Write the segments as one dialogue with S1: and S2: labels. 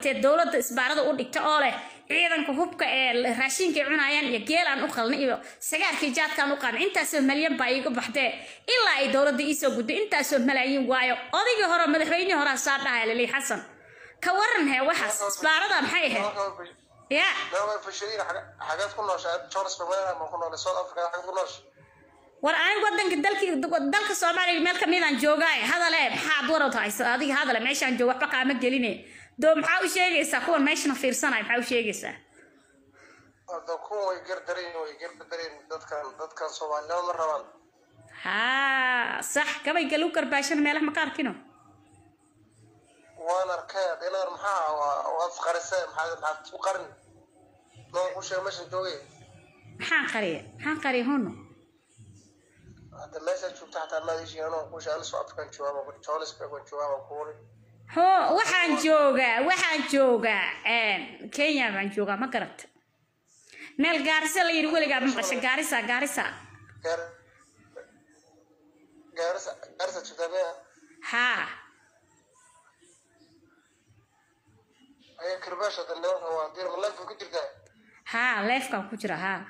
S1: tee dowladda isbaarada u dhigta oo leh ciidanka hubka ee raashinkay cunayaan iyo geelaan u qalna iyo sagaarkii jaadkaan u qaadna intaasoo malyan baa iiga baxdee ilaa ay dowladda iisoo guddo intaasoo malaayiin waayo odaygii hore madaxweynihii horaa saa dhahaya lili xasan ka waran hee waxaas isbaarada maxay ahayd ya
S2: xageed ku noosha jones somaliland ma ku noolay south africa xageed ku noosha
S1: war aniga wadanka dalkii dalka soomaaliya meel kamidaan joogaaye hadale maxaad warad haysa adiga hadale meeshaan joogo waxba kaama geline doo maxaa u sheegaysaa kuwan meeshana fiirsanaya maxaa u sheegaysaa
S2: hadda kuwa way gardareen way gardareen dadkan dadkan soomaalnimo ma rabaan
S1: haa sax gabay galu garbaashana meelaha maka arkino
S2: waan arkay dinar maxaa waad isqarisee maxaad maxaad isku qarin noo ku sheeg meeshan joogay
S1: maxaan qariya maxaan qariya hono
S2: hadda meesha joogta xataa maadishi anoo ku sheeg anisu african joogaaba johannesburg waan joogaaba kuuri
S1: ho waxaan joogaa waxaan joogaa kenya baan joogaa ma garata meel gaarisa la yidhi weligaa ma maqasha gaarisa gaarisa
S2: gaar gaarisa gaarisa joogtaa mea
S1: haa
S2: ayaa kirbaasha hadda nimanka waa dir ma leefka ku jirtaa
S1: haa leefkaan ku jira haa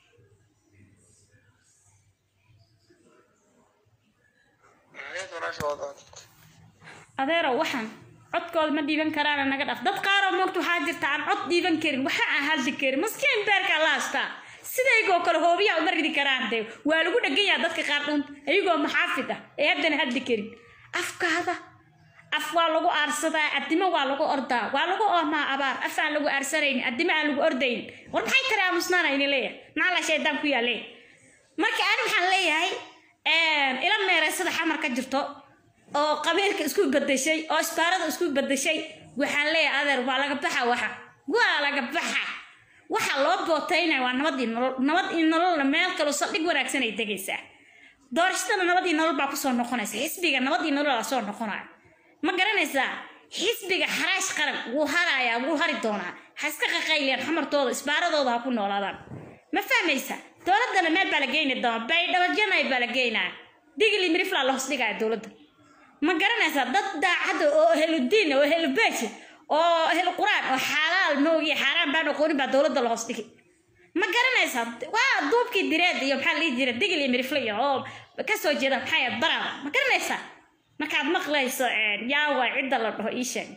S2: maxayd walaasha wadaa
S1: adeero waxaan codkooda ma dhiiban karaana naga dhaf dad qaaroo moogta waxaa jirta aan cod dhiiban karin waxa aan hadli karin maskiin beerkaa la hastaa sidaygoo kale hoobiyaa uma ridi karaan dee waa lagu dheganyaa dadka qaar dhuunta iyagoo maxaafid ah ee haddana hadli karin afkaada af waa lagu aarsadaa addimo waa lagu ordaa waa lagu oomaa abaar af aan lagu aarsanayn addimo aan lagu ordayn war maxay tari aamusnaana ini leeyahay maxaa la shaydaan ku yaalee marka ani waxaan leeyahay ila meereysada xamar ka jirto oo qabiilka isku bedeshay oo isbaarada isku bedeshay waxaan leeyahay adeer waa laga baxa waxa waa laga baxa waxa loo bootaynaya waa nabad iyo nolol nabad iyo nololna meel kaloo saldhig wanaagsan ay degaysaa doorashadana nabad iyo nolol baa kusoo noqonaysa xisbiga nabad iyo nolol aa soo noqonaya ma garanaysaa xisbiga xaraash qaran wuu harayaa wuu hari doonaa ha iska qaqayliyaan xamartooda isbaaradooda ha ku noolaadaan ma fahmaysa dowladana meel baa la geyni doona baydhabajanay baa la geynaa digli miriflaa la hoos dhigaya dowladda ma garanaysaa dad daacadda oo heludiin oo helubeji oo helu quraan oo xalaal moogiya xaaraan baan aqoonin baa dowladda la hoos dhigi ma garanaysaa waa duubkii direed iyo maxaa la dhihi jira digli mirifle iyo oo kasoo jeeda maxaa yahay baraada ma garanaysaa markaad maqlayso yaa waay cidda la dhaho ii sheeg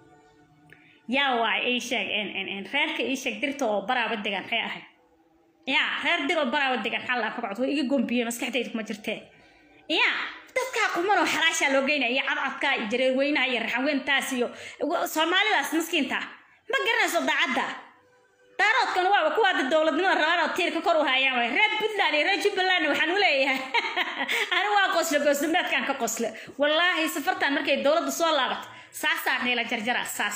S1: yaa waay ii sheeg reerka ii sheeg dirta oo baraaba degan maxay ahayd yaa reer dir oo baraaba degan maxaa laa kabacdo waa iga gombiye maskaxdayda kuma jirtee yaa dadkaa kumanoo xalaashaa loo geynaya iyo cadcadkaa iyo jareerweynaha iyo raxaweentaas iyo soomaalidaas maskiinta ma garanayso daacadda daaroodkan waaba kuwaada dowladnimada rabaan oo tiirka kor u hayaan waay reer puntland iyo reer jubbaland waxaan u leeyahay ani waa qosle goosdameedkaan ka qosle wallaahi safartan markay dowladda soo laabato saasaa niila jarjara saas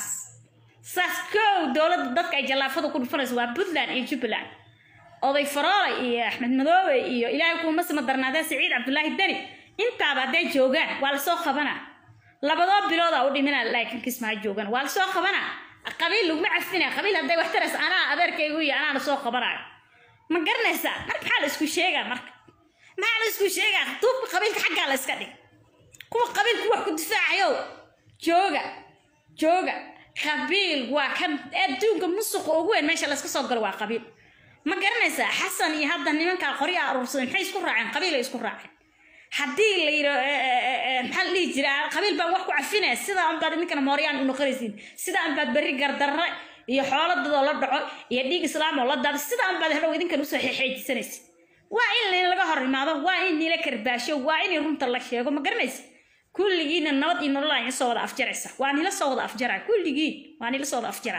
S1: saas kow dowladda dadka ay jallaafada ku dhufanayso waa puntland iyo jubbaland oday faroole iyo axmed madoobe iyo ilaahay kuuma sima darnaadee siciid cabdulaahi deni intaaba hadday joogaan waa lasoo qabanaa labadoo bilooda u dhimina laakiin kismaa joogan waa lasoo qabanaa qabiil laguma cafina qabiil hadday wax tarays anaa adeerkaygu iyo anaana soo qabanayo ma garanaysaa marka maxaa la isku sheegaa marka maxaa la isku sheegaa duubka qabiilka xaggaa la iska dhig kuwa qabiilku wax ku difaacayo jooga jooga qabiil waa kan adduunka musuqa ugu weyn meesha layska soo galo waa qabiil ma garanaysaa xasan iyo hadda nimankaa qorya aruursaday maxay isku raaceen qabiilay isku raaceen haddii la yidho maxaa la dhihi jiraa qabiil baan wax ku cafinaya sidaa unbaad idinkana mooryaan u noqonaysiin sidaa unbaad berri gardarre iyo xooladadoo la dhaco iyo dhiig islaam oo la daado sidaa unbaad hadhow idinkan usoo xeexeejisanaysa waa in laga hor imaado waa in nila karbaasho waa in runta la sheego ma garanaysa kulligiina nabad iyo nolol aan soo wada afjaraysa waa nila soo wada afjaraa kulligiin waa nila soo wada afjaraa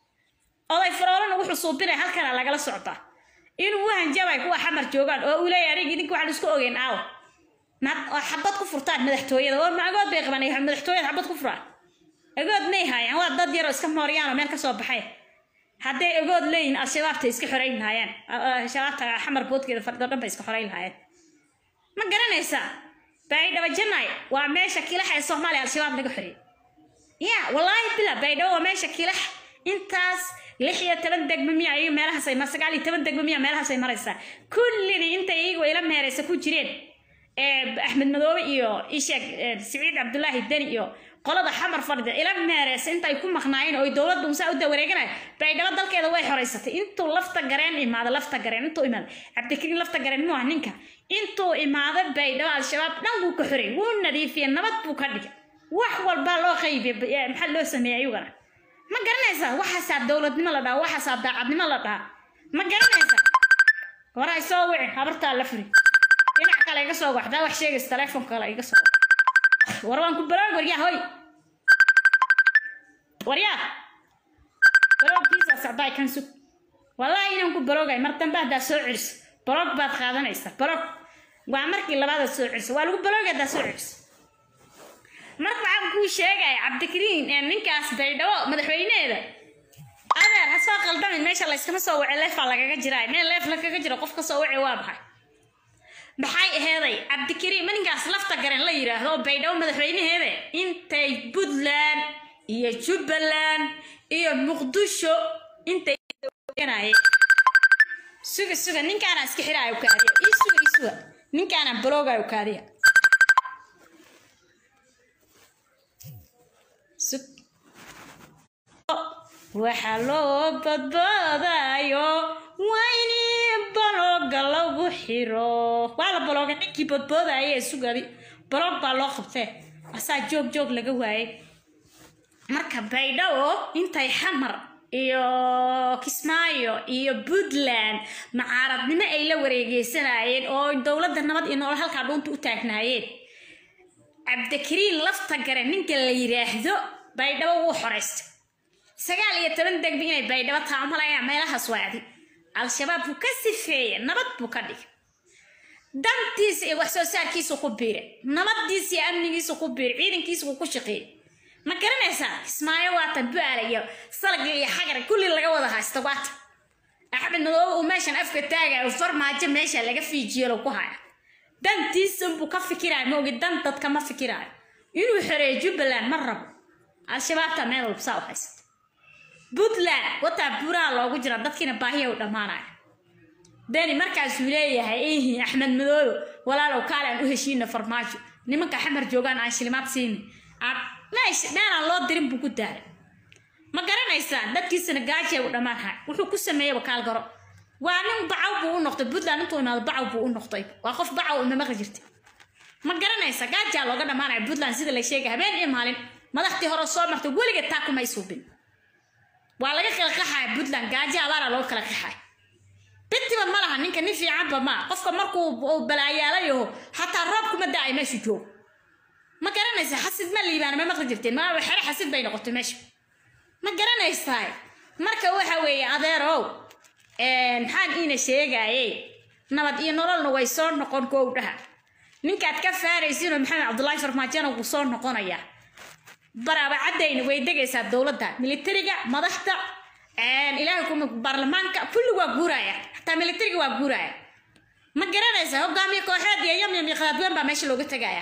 S1: oday faroolana wuxuu suubinaya halkana lagala socdaa inuu u hanjabay kuwa xamar joogaan oo uu leeyahay anig idinka waxaan isku ogeyn aawo nad oo xabad ku furtaan madaxtooyada oo magood bay qaban madaxtooyada xabad ku furaan agood may haayaan waa dad yaroo iska mooryaan oo meel ka soo baxay hadday agood leeyihin al-shabaabta iska xoreyn lahaayeen shabaabta xamar boodkeeda fardoo dhan bay iska xoreyn lahaayeen ma garanaysaa baydhabo janay waa meesha kilaxa ee soomaaliya al-shabaab laga xoreeyey ya wallaahi bila baydhabo waa meesha kilax intaas lix iyo toban degmo miya iyaga meelahaas ay mar sagaal iyo toban degmo miya meelahaas ay maraysaa kullidii intay iyagu ila meeraysa ku jireen axmed madoobe iyo isheeg siciid cabdulaahi deni iyo qolada xamar fadhida ila meereysa inta ay ku maqnaayeen oo ay dowladda unsaa u dawareeganaya baydhabo dalkeeda way xoreysatay intuu lafta gareen imaado lafta gareen intuu imaado cabdikariin lafta gareen muu ah ninka intuu imaado baydhabo al-shabaab dhan wuu ka xorey wuu nadiifiyey nabad buu ka dhigay wax walbaa loo qaybiyey maxaa loo sameeyey ayugana ma garanaysaa waxaasaa dowladnimo la dhaha waxaasaa daacadnimo la dhaha ma garanaysaa horay soo wici habartaa la furi dhinac kale iga soo waxdaa wax sheegaysa telefoon kale iga soo war waan ku baloog waryaa hoy waryaa baloogkiisa socdaay kan sug wallaahi inaan ku baloogay mar dambe haddaa soo celiso baloog baad qaadanaysa baloog waa markii labaadaad soo celiso waa lagu baloogay haddaa soo celiso marka waxaan kuu sheegaya cabdikariin ee ninkaas baydhabo madaxweyneeda adeer ha soo qaldamin meesha layskama soo wace leefaa lagaga jiraa meel leef lagaga jiro qof ka soo wace waa maxay maxay aheeday cabdikariin ma ninkaas lafta garen la yidhaahdo oo baydhabo madaxweynaheeda intay puntland iyo jubbaland iyo muqdisho intay suga suga ninkaana iska xiraayo kaadiya ii suga ii suga ninkaana baloogayo kaadiya sug waxaa loo badbaadayo waa in balooga lagu xiro waa la balooga ninkii badboodaya ee sugadi baloog baa loo qabtee asaa joog joog laga waayay marka baydhabo intay xamar iyo kismaayo iyo puntland macaaradnimo ay la wareegeysanayeen oo dowladda nabad iyo nolol halkaa dhuunta u taagnaayeen cabdikariin lafta gare ninka la yidhaahdo baydhabo wuu xoraystay sagaal iyo toban degbi inay baydhabo taamalaya meelahaas waacdi al-shabaab buu ka sifeeyey nabad buu ka dhigay dantiisa iyo wax soo saarkiisu ku biiray nabadiisa iyo amnigiisu ku biiray ciidankiisa wuu ku shaqeeyey ma garanaysaa kismaayo waata bu-aala iyo salag iyo xagar kulli laga wada haysta waata axmed madoobe uu meeshan afka taagaya farmaajo meesha laga fiijiyelo ku haya dantiisa buu ka fikiraayo maogi dan dadka ma fikiraayo inuu xoreeyo jubbaland ma rabo al-shabaabta meel walba saa u haysata puntland wataa buuraha loogu jira dadkiina baahiya u dhammaanaya deni markaasuu leeyahay ihi axmed madoobe walaalow kaale aan u heshiina farmaajo nimanka xamar joogaan aan shilimaad siini aad meesh meelaan loo dirin buu ku daaray ma garanaysaan dadkiisana gaajay u dhammaanhay wuxuu ku sameeyeyba kaalgaro waa nin bacaw buu u noqday puntland intuu imaado bacaw buu u noqday waa qof bacaw ima maqli jirtay ma garanaysa gaajaa looga dhammaanaya puntland sida la sheegay habeen iyo maalin madaxtii hore soo martay weligeed taa kumay suubin waa laga kala qaxaya puntland gaajo abaara looga kala qaxaya bintiba ma laha ninka nin fiicanba maa qofka markuu balaayaalayaho xataa roob kuma da-ay meeshu joogo ma garanaysa xasid ma liibaana ma maqli jirteen ma xere xasid bay noqotay meesha ma garanaysaa marka waxa weeye adeerow maxaan iina sheegaye nabad iyo nololna way soo noqon gowdhaha ninkaad ka faaraysinoo maxamed cabdullaahi farmaajona wuu soo noqonayaa baraabacadayna way degaysaa dowladda militariga madaxda ilaahay kuma baarlamaanka kulli waa guuraya xataa militariga waa guuraya ma garanaysaa hogaamiye kooxeed iyo yamyam iyo qadaadween baa meesha looga tegaya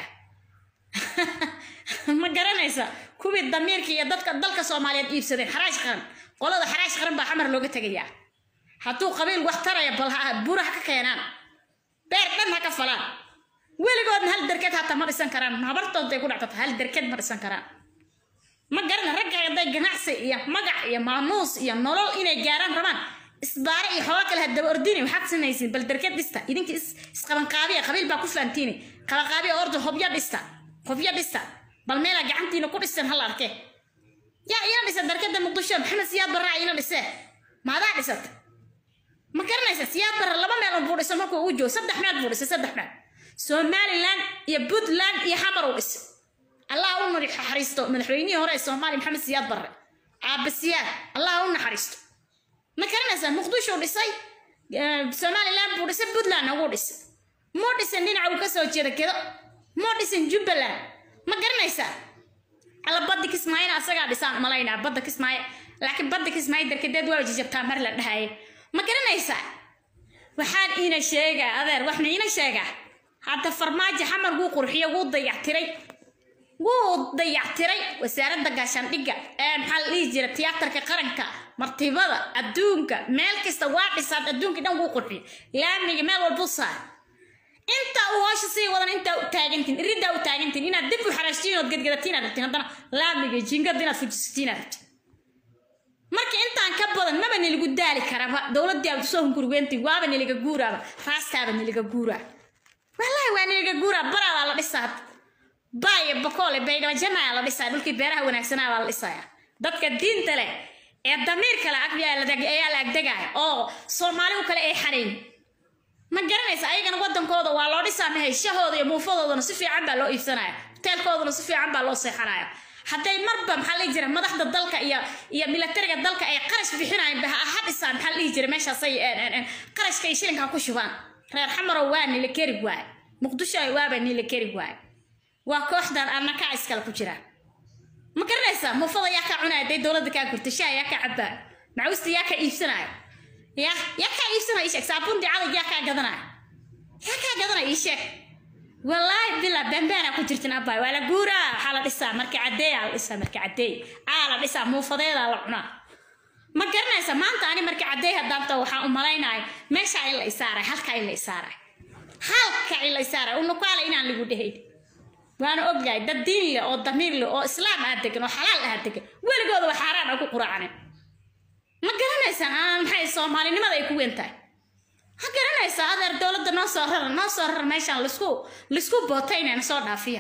S1: ma garanaysa kuwii damiirka iyo dadka dalka soomaaliyeed iibsadeen xaraash qaran qolada xaraash qaran baa xamar looga tegayaa hadduu qabiil wax taraya bal buura ha ka keenaan beer dhan ha ka falaan weligoodna hal derkeed hataa ma dhisan karaan habartooday ku dhactata hal derkeed ma dhisan karaan ma garana ragga hadday ganacsi iyo magac iyo maamuus iyo nolol inay gaaraan rabaan isbaare iyo xoolo kale hadaba ordini waxaad samaysiin bal derkeed dhista idinka isqabanqaabiya qabiil baa ku fahantiini qabanqaabiya orda hobyo dhista hobyo dhista bal meelaa gacantiina ku dhisteen hal arkee yaa ina dhisa darkada muqdisho maxamed siyaad barraa ina dhisee maadaa dhisata ma garanaysa siyaad barra laba meel buu dhisa markuu ugu joogo saddex meel buu dhisay saddex meel somaliland iyo puntland iyo xamar uu dhisay allah u naxariisto madaxweynihii hore ee soomaaliya maxamed siyaad barre caaba siyaad allah u naxariisto ma garanaysaa muqdisho dhisay somaliland buu dhisay puntlandna wuu dhisay muu dhisan dhinaca uu kasoo jeeda kedo muu dhisan jubbaland ma garanaysaa alla badda kismaayona asagaa dhisaan malaynaa badda kismaayo laakiin badda kismaayo darkadeed waa jijabtaa mar la dhahaye ma garanaysaa waxaan iina sheegaa adeer waxna iina sheegaa hadda farmaajo xamar wuu qurxiyo wuu dayactiray wuu dayactiray wasaaradda gaashaandhigga ee maxaa la dhihi jira tiyaatarka qaranka martibada adduunka meel kasta waa dhisaad adduunka dhan wuu qurxiyo laamiga meel walbuu saar inta uu hoosha sii wadan intaa u taagantiin iriddaa u taagantiin inaad dib u xaraashtiin ood gadgadatiin aad rabtiin haddana laamiga jiingada inaad fujisatiin aad rabtiin marka intaan ka badan maba niligu daali karaba dowladdii aad usoo hungurweyntiin waaba niliga guuraaba raastaaba niliga guuraa wallaahi waa niliga guuraa baraadaa la dhisaa hadda baayo bakoole baydhaba janaa la dhisaa dhulkii beeraha wanaagsanaa baa la dhisayaa dadka diinta leh ee damiirka le ayaa la agdegaaya oo soomaali u kale ay xanayn ma garanaysa ayagana wadankooda waa loo dhisaa mahay shahooda iyo muufadoodana si fiican baa loo iibsanaya hoteelkoodana si fiican baa loo seexanaya hadday marba maxaa la dhihi jira madaxda dalka iyo iyo militariga dalka ay qarash bixinayan ha dhisaan maxaa la dhihi jira meeshaasay qarashka ay shilinka ku shubaan reer xamarow waa nila keri waaye muqdisho ay waaba nila keri waaye waa kooxdan annaka iskale ku jira ma garanaysaa muufada yaa kaa cunaya day dowladda kaa gurta shaha yaa kaa cabaa macuusta yaa kaa iibsanaya ya yaa kaa iibsanaya ii sheeg saabuuntii cadag yaa kaa gadanaya yaa kaa gadanaya ii sheeg wallaahi bila bambaana ku jirtin abbaay waa la guuraa waxaa la dhisaa marka cadeeya la dhisaa marka cadeey aa la dhisaa muufadeedaa la cunaa ma garanaysa maanta ani marka cadeey haddaanta waxaan u malaynaya meesha in la isaaray halka in la isaaray halka in la isaaray unukaala inaan lagu dhehayn waana ogyahay dad diin leh oo damiir leh oo islaam ah degan oo xalaal ah degan weligooda waa xaaraan oo ku quraacanin ma garanaysaan aan maxay soomaalinimada ay ku weyn tahay ma garanaysaa adeer dowladda noo soo rara noo soo rara meeshaan laisku laisku bootaynayna soo dhaafiya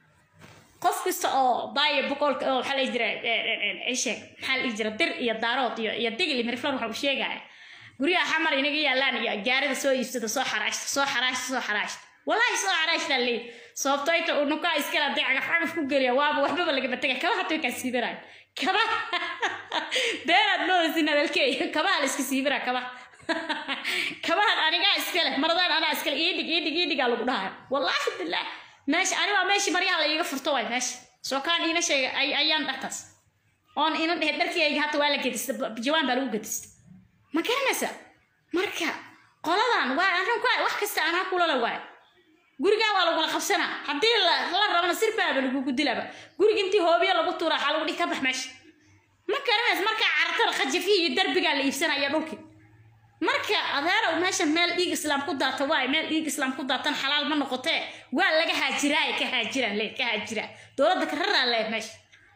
S1: qof kasta oo baayo boqolka oo waxaa la jira isheeg maxaa la dhihi jira dir iyo daarood iyo iyo digli miriflan waxa uu sheegaya guryaha xamar inaga yaalaan iyo gaarida soo iibsada soo xaraashta soo xaraashta soo xaraashta wallaahi soo xaraashta leey sababto inta uu nukaa iskala haday cagaf cagaf ku geliya waaba waxbaba lagama tegay kaba hataa kaa siibanayo kaba beeraad moodaysin hadalkeey kabaha la iska siibana kaba kabahan anigaa iskale maradaan anaa iskale iidhig iidhig iidhigaa lagu dhahayo wallaahi bilaah meesha ani waa meeshii maryaha la iiga furto waay meesha soo kaan iina sheega ayaan dhahtaas oon ina dhehe dharkiyayga hata waa la gedista jawaan baa lagu gedista ma garanaysa marka qoladan waa arrin ku wax kasta anaa kulala waay gurigaa waa lagula qabsanaa haddii la rabana sirbaaba lagugu dilaba guriga intii hoobiya lagu tuura waxaa lagu dhihi ka bax meesha ma garanaysa markaa cartara khajafihi iyo darbigaa la iibsanaya dhulkii marka adeerow meesha meel dhiig islaam ku daata waay meel dhiig islaam ku daatan xalaal ma noqotee waa laga haajiraay ka haajiraan le ka haajiraa dowladda ka raraa le meesha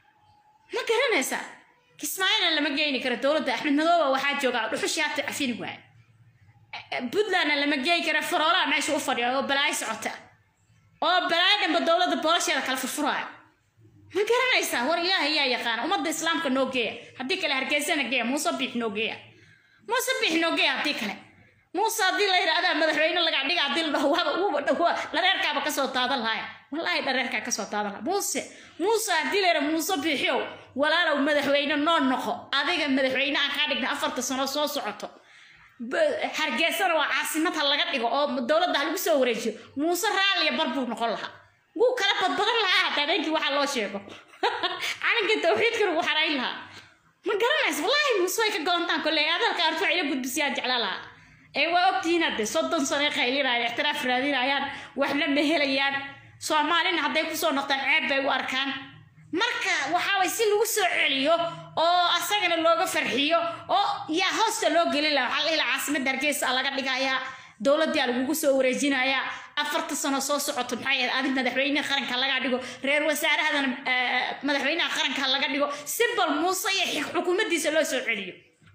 S1: ma garanaysaa kismaayona lama geyni karo dowladda axmed madooba waxaa joogaa dhuxushii hata cafini waay puntlandna lama geey kara faroolaha meesha u fadhiya oo balaayo socota oo balaayo dhanba dowladda boolosheeda kala furfuraayo ma garanaysaa war ilaahay yaa yaqaana ummadda islaamka noo geeya haddii kale hargeysana geeya muuse biix noo geeya muuse biix noo geeya haddii kale muuse haddii la yidhaahdaa madaxweyne laga dhiga haddii la dhaho waaba uuba dhawa dhareerkaaba kasoo daadan lahaya wallaahi dhareerkaa kasoo daadan laha muuse muuse haddii la yidhaha muuse biixiow walaalow madaxweyne noo noqo adiga madaxweyne aan kaa dhigna afarta sano soo socoto hargeysana waa caasimad ha laga dhigo oo dowladda ha lagu soo wareejiyo muuse raalliya bar buu noqon lahaa wuu kala badbadan lahaa hataa habeenkii waxaa loo sheego calanka tawxiidkan wuu xarayn lahaa ma garanaysa wallaahi muuse way ka goontaan kolley adalka artu ila gudbisiyaan jecla lahaa ee waa ogtihiin hadde soddon sano ay qaylinayaan ixtiraaf raadinayaan waxna ma helayaan soomaalina hadday kusoo noqdaan ceeb bay u arkaan marka waxaa way si lagu soo celiyo oo asagana looga farxiyo oo yaa hoosta loo gelin laha waxaa la ilaha caasimadda hargeysa laga dhigayaa dowladdaa lagugu soo wareejinayaa afarta sano soo socoto maxay ahayd adi madaxweynaha qaranka laga dhigo reer wasaarahadana madaxweynaha qaranka laga dhigo si bal muuse iyo xukuumaddiisa loo soo celiyo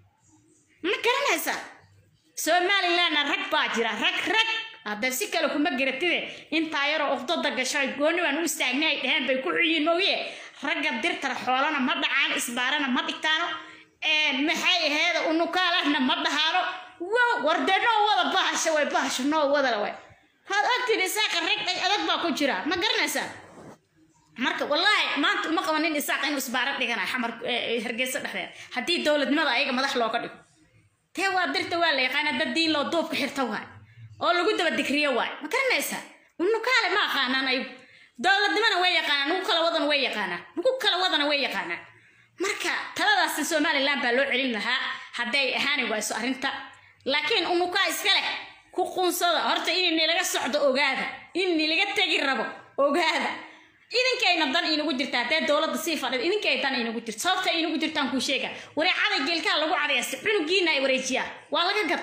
S1: ma garanaysaa somalilandna rag baa jira rag rag hadda si kale kuma garatide intaa yaroo uqdada gashay gooni baan u istaagnay ay dheheen bay ku xuyiin mooye ragga dirtara xoolana ma dhacaan isbaarana ma dhigtaano maxay aheeda unukaalahna ma dhahaano warde noo wada bahasha way bahasha noo wadala way had ogtiin isaaqa rag adag baa ku jira ma garanaysaa marka wallaahi maanta uma qaban nin isaaq inuu isbaaro dhiganayo xamar hargeysa dhexdeeda haddii dowladnimada ayaga madax looga dhigo tee waa dirta waa la yaqaana dad diin loo duubka xirta waay oo lagu daba digriyo waay ma garanaysaa unukaale ma aqaanaan ayagu dowladnimana way yaqaanaan nugu kala wadana way yaqaanaan nugu kala wadana way yaqaanaan marka taladaasi somaliland baa loo celin lahaa hadday ahaani wayso arrinta laakiin unukaa iska leh ku quunsada horta in nilaga socdo ogaada in nilaga tegi rabo ogaada idinkayna dan inagu jirta haddee dowladda sii fadhid idinkay dan inagu jirta sababta inagu jirtaan kuu sheega wareecada geelkaa lagu cadayasta cunugiina ay wareejiyaan waa laga gataa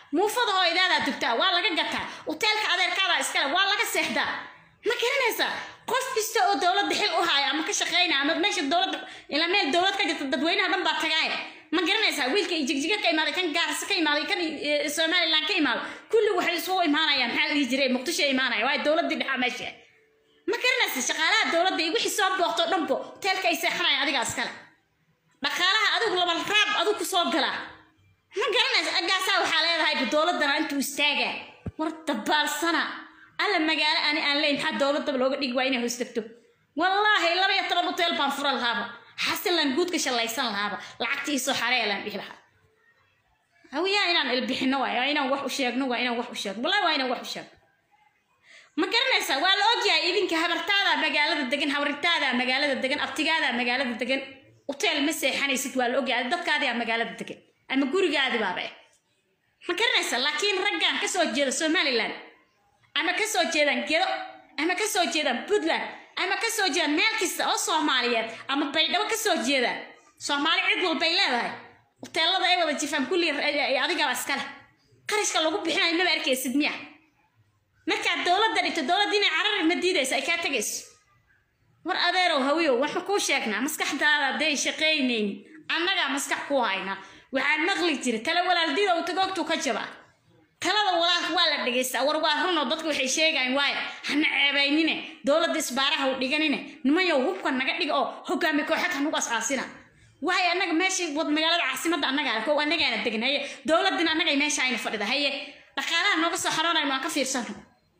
S1: muufada hooyadaadaa dugtaa waa laga gataa uteelka adeerkaadaa iskale waa laga seexdaa ma garanaysaa qof kasta oo dowladda xil u haayo ama ka shaqeynaya ama meesha dowladda ilaa meel dowlad ka jirta dadweynaha dhan baa tagaaya ma garanaysaa wiilka iyo jigjiga ka imaaday kan gaarisa ka imaaday kan eh, somaliland ka imaaday kulli waxay isugu imaanayaan maxaa la dhihi jiray muqdisho imaanaya waayo dowladdii dhexaa meesha ma garanaysa shaqaalaha dowladda iyo wixii soo booqto dhanbo teelka ay seexanayaan adigaa iskale dhaqaalaha adigu laba raab adigu kusoo galaa ma garanaysa aggaasaa waxaa leedahay dowladana intuu istaagaa war dabaalsana alla magaalo ani aan leyn maxaa dowladaba looga dhigi waa inay hoos tagto wallaahi laba iyo toban uteel baan fura lahaaba xasilan guudka shallaysan lahaaba lacagta iisoo xareelaan dhihi lahaa hawiyaa inaan ilbixino waay waa inaan wax u sheegno waa inaan wax u sheegno wallahi waa inaan wax u sheegno ma garanaysaa waa la ogyahay idinka habartaada magaalada degan habaritaada magaalada degan abtigaada magaalada degan uteel ma seexanaysid waa la ogyahay dadkaadaa magaalada degan ama gurigaadi baaba eh ma garanaysaa laakiin raggan kasoo jeeda somaliland ama kasoo jeedaan gedo ama kasoo jeedaan puntland ama kasoo jeedaan meel kasta oo soomaaliyeed ama baydhabo kasoo jeedaan soomaali cid walbay leedahay uteelada ay wada jifaan kulli adigaba iskale qarashka lagu bixinayo maba arkaysid miya markaad dowladda dhigto dowladda inay carari ma diidayso ay kaa tegayso war adeerow hawiyow waxaan kuu sheegnaa maskaxdaada hadday shaqaynaynin annagaa maskax ku haynaa waxaan maqli jira tala walaaldiida uu tagoogtuu ka jabaa talada walaalka waa la dhegaystaa war waa runoo dadku waxay sheegayan waayo hana ceebaynine dowladda isbaaraha u dhiganine nimanyow hubka naga dhiga oo hogaami kooxad hanugu asaasina waayo annaga meesha wad magaalada caasimadda annagaa kow annagaana degan haye dowladdina annagay meesha ayna fadhida haye dhaqaalaha nooga soo xaroonayno aan ka fiirsano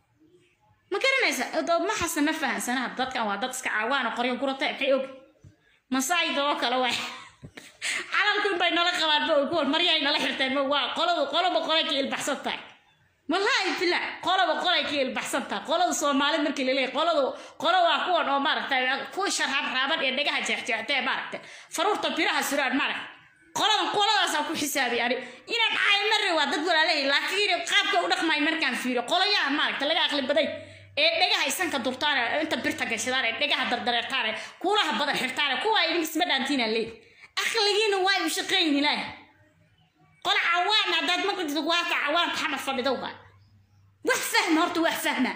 S1: ma garanaysa ma xasan ma fahansanaha dadkan waa dad iska caawaano qoryo gurata maxay og masaayda oo kale waay calalku inbay nala qabaan ma og maryahay nala xirteen ma waa qoladu qoloba qolay ka ilbaxsan tahay wallaahi bila qoloba qolay ka ilbaxsan tahay qolada soomaali markii laleeyahay qoladu qolo waa kuwan oo maaragtay kuwa sharhab raaban ee dhagaha jeexjeextee maaragtay faruurta biraha suraan maaragtay qoladan qoladaasaa ku xisaabiy ani inaan caay mari waa dad walaalahay laakiin qaabka u dhaqmay markaan fiiriyo qolayaha maaragta laga aqli baday ee dhegaha isanka durtaan inta birta gashadaan ee dhegaha dardareertaan ee kuulaha badan xirtaan kuwa idin isma dhaantiinaan leey aqligiina waa u shaqayn ilaahi qola cawaan haddaad maqlid waata cawaanka xamar fadhidowga wax fahma horta wax fahma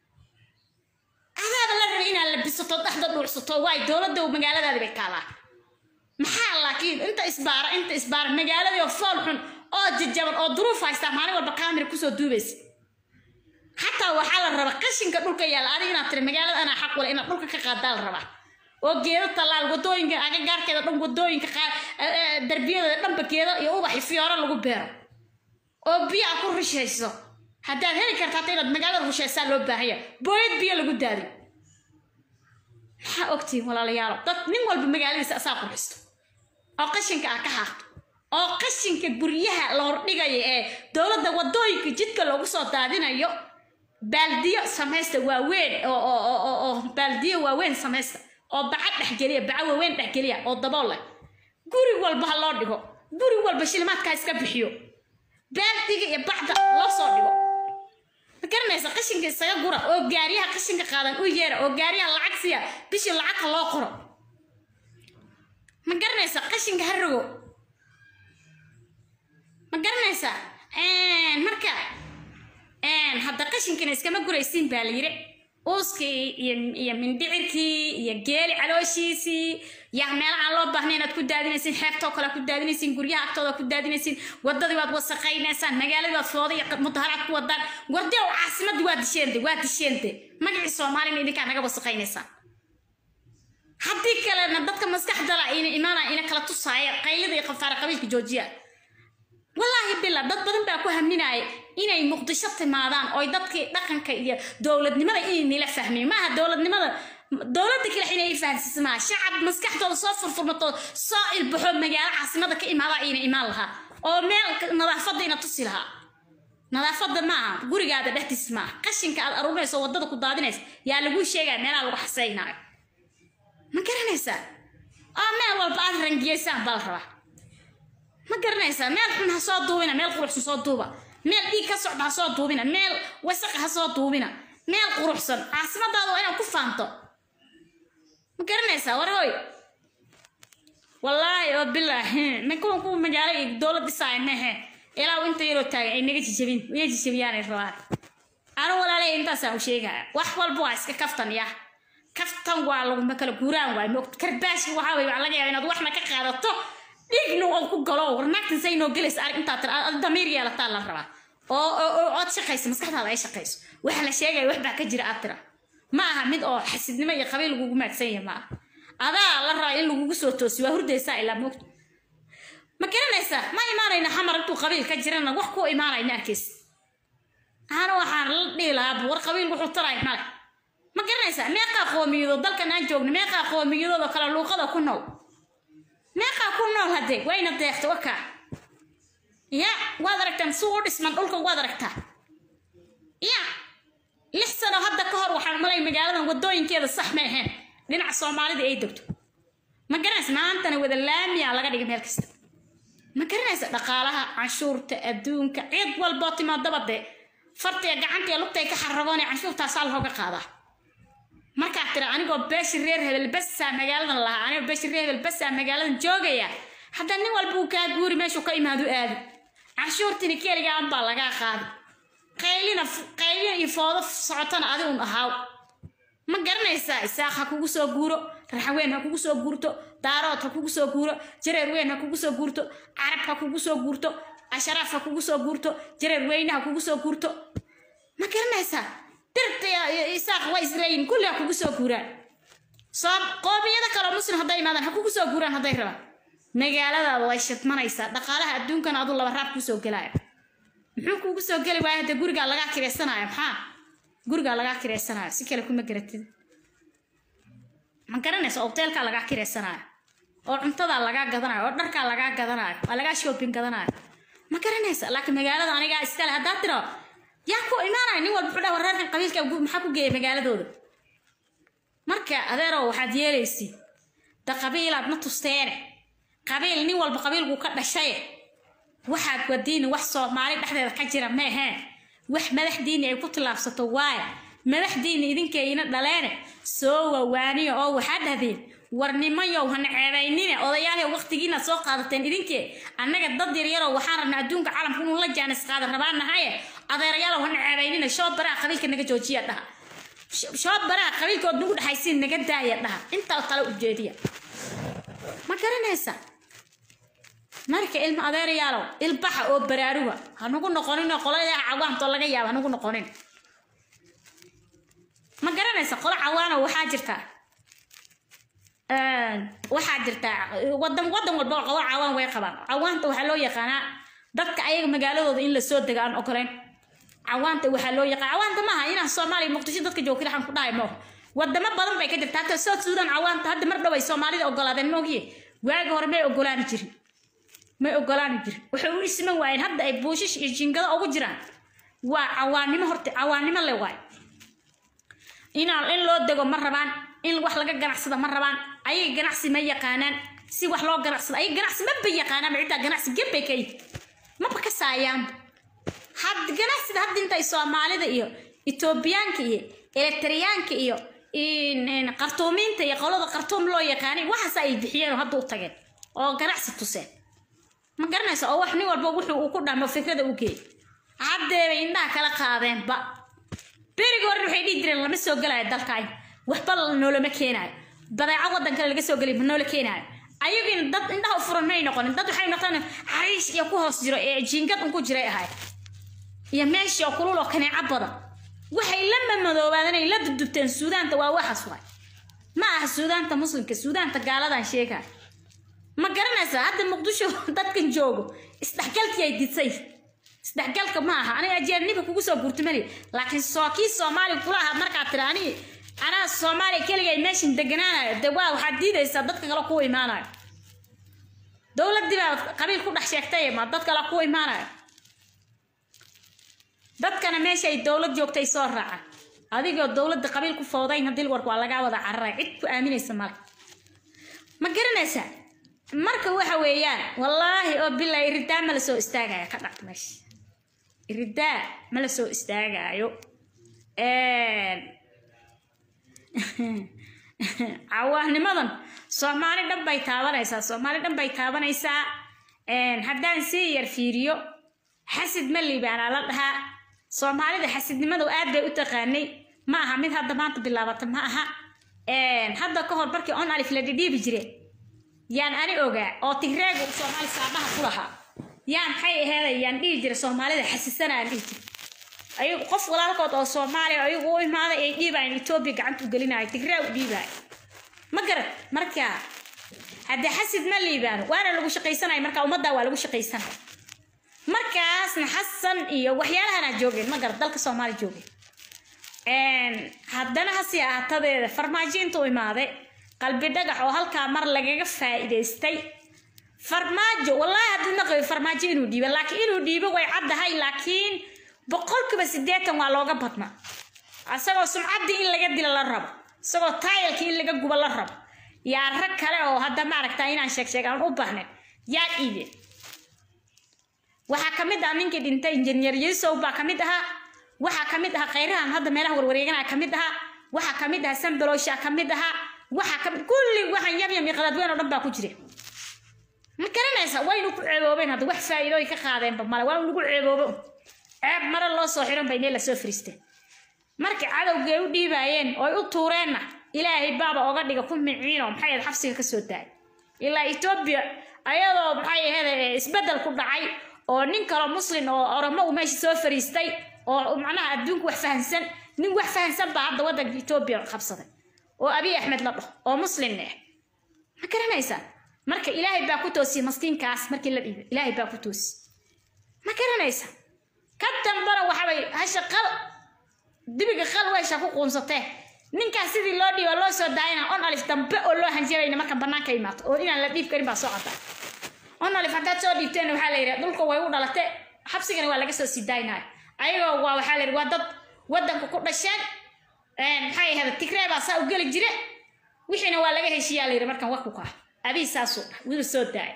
S1: adaaba la rabay inaad labisato dhexda dhuucsato waay dowladda magaaladaadi bay taalaa maxaa laakiin inta isbaara inta isbaara magaaladii oo fool xun oo jajaban oo duruuf haystaa maalin walba kaamira kusoo duubaysa xataa waxaa la rabaa qashinka dhulka yaalla adiga inaad tiri magaalada anaa xaq wale inaad dhulka ka qaadaa la rabaa oo geedo tallaal wadooyinka agagaarkeeda dhan wadooyinka darbiyadeeda dhanba geedo iyo ubaxi fiyooro lagu beero oo biyo a ku rushayso haddaad heli karta hata inaad magaalada rushaysaa loo baahanya booyad biyo lagu daadi maxaa ogtihin walaalayaalo dad nin walba magaaladiisa asaa qurxisto oo qashinka ah ka haaqto oo qashinka guryaha la hordhigayo ee dowladda wadooyinka jidka loogu soo daadinayo baaldiyo samaysta waaweyn oo baaldiyo waaweyn samaysta oo baca dhexgeliya baca waaweyn dhexgeliya oo dabool leh guri walba ha loo dhigo guri walba shilimaadkaa iska bixiyo baaldiga iyo bacda loo soo dhigo ma garanaysa qashinka isaga gura oo gaariyaha qashinka qaadan u yeera oo gaariyaha lacag siya bishii lacagta loo qoro ma garanaysa qashinka ha rogo ma garanaysa marka hadda qashinkana iskama guraysiin baa la yiri uuskii iyo mindhicirkii iyo geeli calooshiisii yaa meelahaan loo baahna inaad ku daadinaysiin xeebtoo kale ku daadinaysiin guryaha agtooda ku daadinaysiin wadadii waad wasaqaynaysaan magaaladii waad fooda iyo mudaharaad ku wadaan wardew caasimadii waa disheente waa disheente magacii soomaalina idinkaa naga wasaqaynaysaan haddii kalena dadka maskaxdala ina imaana ina kala tusaaya qaylada iyo qafaara qabiilka joojiya wallaahi bila dad badan baa ku haminaya inay muqdisho timaadaan oo dadkii dhaqanka iyo dowladnimada inay nila fahmeen maaha dowladnimada dowladda kale inay fahansiisa maaha shacab maskaxdooda soo furfurmato soo ilbaxo magaalo caasimada ka imaada ina imaan lahaa oo meel nadaafadda ina tusi lahaa nadaafadda maaha gurigaada dhexdiis maaha qashinka aad aruurinayso wadada ku daadinaysa yaa laguu sheegaya meelaha lagu xasaynaayo ma garanaysaa oo meel walba aad rangiyaysaan baa la rabaa ma garanaysaa meel xun ha soo duubina meel quruxsan soo duuba meel dhiig ka socda ha soo duubina meel wasaqa ha soo duubina meel quruxsan caasimadaada waa inaad ku faanto ma garanaysaa war hoy wallaahi oo bilaahi ma kuwa kuwa magaalo iyo dowlad dhisaaya mehe ilaa inta yaroo taagan ay naga jijabin way jijabiyaanay rabaan anu walaalay intaasaan u sheegaya wax walba waa iska kaftan ya kaftan waa laguma kala guuraan waay moogta karbaashi waxaa wey waxaa laga yaaba inaad waxna ka qaadato dhiigna oo ku galo war naagtan say noo gelaysa arag intaa tira ad damiir yeelataa la rabaa oo oo oo ood shaqaysa maskaxdaada ay shaqayso waxa la sheegaya wax baa ka jira aad tira ma aha mid oo xasidnimo iyo qabiil lagugu maadsan yahay ma aha adaa la rabaa in lagugu soo toosi waa hurdaysaa ilaa moogta ma garanaysaa ma imaanayna xamar intuu qabiil ka jirana wax ku imaanayna arkaysa ana waxaan la dhihi lahaa war qabiil wuxuu taray male ma garanaysaa meeqaa qoomiyado dalkan aan joogno meeqaa qoomiyadooda kala luuqada ku nool meeqaa ku nool haddee wayna deeqta wakaa ya waad aragtaan si u dhisman dhulka waad aragtaa ya lix sano hadda ka hor waxaan malay magaaladan wadooyinkeeda sax ma ahayn dhinaca soomaalida ay degto ma garanaysa maantana wada laamiya laga dhigay meel kasta ma garanaysa dhaqaalaha canshuurta adduunka cid walboo timaadaba dee fartiga gacantiga lugtay ka xaragoon canshuurtaasaa looga qaadaa markaa tira anigoo beeshi reer hebel basaa magaaladan lahaa anigoo beeshi reer hebel basaa magaaladan joogaya hadda nin walba uu kaa guuri meeshuu ka imaado aadi canshuurtini keligaa unbaa lagaa qaadi qaylina qaylina iyo foodo socotana adi un ahaaw ma garanaysaa isaaq ha kugu soo guuro raxweyn ha kugu soo guurto daarood ha kugu soo guuro jareer weyn ha kugu soo guurto carab ha kugu soo guurto asharaaf ha kugu soo guurto jareer weyne ha kugu soo guurto ma garanaysaa dirta isaaq waa isleeyihin kulli ha kugu soo guuraan soo qoomiyada kaloo muslim hadday imaadaan ha kugu soo guuraan hadday rabaan magaaladaada way shidmanaysaa dhaqaalaha adduunkana aduu laba raab kusoo gelaayo muxuu kugu soo geli waaya hadda gurigaa lagaa kireysanayo maxaa gurigaa lagaa kireysanayo si kale kuma garatid ma garanaysa hoteelkaa lagaa kireysanayo oo cuntadaa lagaa gadanayo oo dharkaa lagaa gadanayo waa lagaa shopping gadanayo ma garanaysa laakiin magaalada anigaa iskale haddaa tiro yaa ku imaanaya nin walba wuxuu dhaha reerkan qabiilka maxaa ku geeya magaaladooda marka adeerow waxaad yeelaysid da qabiilaad ma tusteene qabiil nin walba qabiilkuu ka dhashaye waxaad wadiini wax soomaali dhexdeeda ka jira ma aheen wax madaxdiini ay ku tillaabsato waaye madaxdiini idinkayna dhaleene soo wawaaniyo oo waxaa dhahdeen war nimayow hana ceebaynine odayaalaha waqtigiina soo qaadateen idinkee annaga dad yaryarow waxaan rabnaa adduunka caalamka inuu la jaanis qaada rabaan nahaye adeerayaalow hana ceebaynine shoo baraha qabiilka naga joojiya dhaha shoo baraha qabiilkood nagu dhexaysiin naga daaya dhaha intaa tale ujeediya ma garanaysa marka ilma adeerayaalow ilbaxa oo baraaruga hanugu noqonin oo qoladaha cawaantoo laga yaaba hanugu noqonin ma garanaysa qolo cawaano waxaa jirta waxaa jirta wadan wadan walba qolo cawaan way qabaan cawaanta waxaa loo yaqaanaa dadka ayaga magaaladooda in lasoo dega aan ogoleyn cawaanta waxaa loo yaqaan cawaanta maaha inaan soomaaliya muqdisho dadka joogta waxaan ku dhahay mooh wadamo badan bay ka jirta hata south sudan cawaanta hadda mar dhow ay soomaalida ogolaadeen moogiye waagi hore may ogolaani jirin may ogolaani jirin waxay u isman waayeen hadda ay buushish iyo jingado ugu jiraan waa cawaannimo horta cawaannimo le waay inaan in loo dego ma rabaan in wax laga ganacsada ma rabaan ayaga ganacsi ma yaqaanaan si wax loo ganacsado ayaga ganacsi maba yaqaanaan ciddaa ganacsi gebbay ka yihi maba ka saayaanba had ganacsida hadda intay soomaalida iyo etoobiyaanka iyo elektriyaanka iyo qartuumiinta iyo qolada qartuum loo yaqaanay waxaas ay bixiyeen oo hadda u tageen oo ganacsi tuseen ma garanaysa oo wax nin walba wuxuu uu ku dhamo fikrada u geey haddeebay indhaha kala qaadeenba berigi hore waxay dhihi jireen lama soo gelayo dalkaan waxba noolama keenaayo badeeco waddan kale laga soo gelay ma noola keenaayo ayagina dad indhaha u furan may noqonin dad waxay noqdeen xariish iyo ku hoos jiro ee jiingad un ku jiray ahay iyo meeshii oo kulul oo kaneeco badan waxay la mamadoobaadeen ay la dudubteen suudaanta waa waxaas waay ma aha suudaanta muslimka suudaanta gaaladan sheegaya ma garanaysaa hadda muqdisho dadkan joogo isdhexgalkii ay disay isdhexgalka ma aha aniga ajeerniba kugu soo gurtumali laakiin soo kii soomaaliga kula ahaa markaad tiri aniga anaa soomaaliya keligay meeshan deganaanayo dee waa waxaad diidaysaa dadka kale kuwa imaanayo dowladdii baa qabiil ku dhex sheegtay ma dad kale kuwa imaanayo dadkana meesha ay dowlad joogtay soo raaca adigoo dowladda qabiil ku fowdayn haddii wark waa lagaa wada cararay cid ku aaminaysa male ma garanaysaa marka waxa weeyaan wallaahi oo bilaa iridaa ma la soo istaagaya ka dhacda meesha iridaa ma la soo istaagaayo cawaanimadan soomaali dhan bay taabanaysaa soomaali dhan bay taabanaysaa haddaan sii yar fiiriyo xasid ma liibaanaa la dhahaa soomaalida xasidnimadu aad bay u taqaanay ma aha mid hadda maanta bilaabata ma aha hadda ka hor markii on alif la dhidhiibi jire yaan ani ogaa oo tigreegu soomaali saadhaha ku lahaa yaan maxay aheeday yaan dhihi jira soomaalida xasisana aan dhihi jira ayagu qof walaalkood oo soomaaliya ayagu u imaaday ay dhiibayan etoobiya gacanta u gelinayo tigraa u dhiibaayo ma garad marka haddee xasid ma liibaano waana lagu shaqaysanaya marka ummaddaa waa lagu shaqaysanaya markaasna xasan iyo waxyaalahanaa joogeen ma garad dalka soomaaliya joogeen haddana hasi ahaatadeeda farmaajo intuu imaaday qalbi dhagax oo halkaa mar lagaga faa'iidaystay farmaajo wallaahi haddii naqayo farmaajo inuu dhiibo laakiin inuu dhiibo way caddahay laakiin boqolkiiba siddeetan waa looga badnaa isagoo sumcaddii in laga dilo la rabo isagoo taayalkii in laga gubo la rabo yaa rag kale oo hadda maaragtaa inaan sheeg sheeg aan u baahnayn yaa dhiibeen waxaa ka mid ah ninkii dhintay injineer yusow baa ka mid ahaa waxaa ka mid ahaa khayrahan hadda meelaha warwareeganaa ka mid ahaa waxaa ka mid ahaa sambalowshaa ka mid ahaa waxaa ka kulli waxaan yamyam iyo qadaadweyn oo dhan baa ku jira ma garanaysa waynu ku ceeboobeen hadda wax faa'iidooyin ka qaadeenba male waa lagu ceeboobo ceeb mare loo soo xiran bay meel lasoo fariisteen markay cadowgay u dhiibaayeen oo ay u tuureenna ilaahay baaba oga dhiga ku miciinoo maxay ahayd xabsiga ka soo daayay ilaa etoobiya ayadoo maxay ahayd isbeddel ku dhacay oo nin kaloo muslin oo oromo uu meesha soo fariistay oo macnaha adduunku wax fahansan nin wax fahansan baa hadda waddanka etoobiya qabsaday oo abiy axmed la dhaho oo muslimna ah ma garanaysaa marka ilaahay baa ku toosiyey maskiinkaas markii la dhiibay ilaahay baa ku toosiyey ma garanaysa ka dambana waxabay hasha qal dibiga qal weesha ku quunsatee ninkaas sidii loo dhiibo loo soo daayana on alif dambe oo loo hanjabayna marka bannaanka imaato oo inaan la dhiib karin baa soo cadda on alif haddaad soo dhiibteen waxaa la yidhi dhulka way u dhalate xabsigana waa laga soo sii daaynayo ayagoo waa waxaa la yidhi waa dad waddanka ku dhasheen maxay ahayd tigree baa saa u geli jire wixiina waa laga heshiiyaa la yidhi markan waku kaa abii saasuu dhah wiil soo daaya